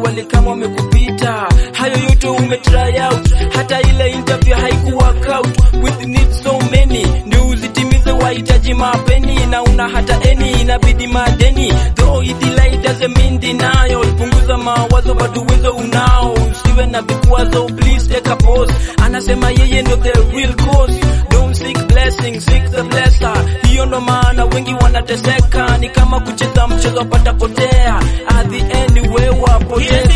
wale kama wamekupita. Hayo yote umetry out, hata ile interview haiku work out. With needs so many, ndio uzitimize wahitaji mapeni, na una hata eni inabidi madeni. Though it delay doesn't mean denial. Punguza mawazo, bado uwezo unao, usiwe na vikwazo, please take a pause. Anasema yeye ndo the real cause. Don't seek blessing, seek the blesser. Hiyo ndo maana wengi wanateseka, ni kama kucheza mchezo patapotea. At the end wewe wapoteza.